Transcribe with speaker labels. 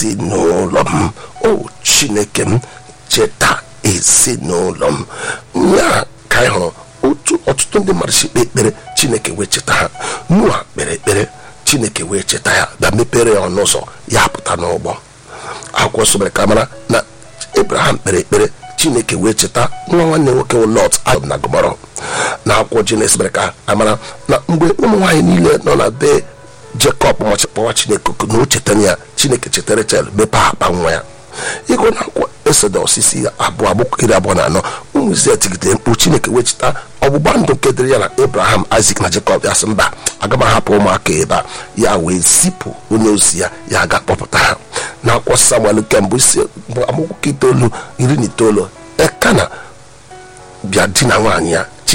Speaker 1: ezinụlọ m o chineke m cheta ezinụlọ m ya ka anyị hụrụ otu ọtụtụ ndị mmadụ si kpee ekpere chineke wee cheta ha nua kpere ekpere chineke wee cheta ya bịa mepere ya ọnụ ụzọ ya pụta n'ụgbọ akwụkwọ nsọ mere ka mara na abraham kpere ekpere chineke wee cheta nwa nwanne nwoke wụ lot adọm na gomọrọ na akwụkwọ jenes mere ka amara na mgbe ụmụ nwaanyị niile nọ na be jekọb machikpọwa chineke oku na o chetara ya chineke chetara chel mepee akpa nwa ya ịgụ na akwụkwọ esodọs isi abụọ agbụkwọ iri abụọ na anọ ụmụ izrel tigidere mkpu chineke wee cheta ọgbụgba ndụ nke dịrị ya na abraham isak na jekọb ya sị mba aga m ahapụ ụmụaka ebe a ya wee zipụ onye ozi ya ya ga kpọpụta ha na akwụkwọ samuel nke mbụ isi amakwụkwọ itoolu iri na itoolu ekana bịa di na nwaanyị ya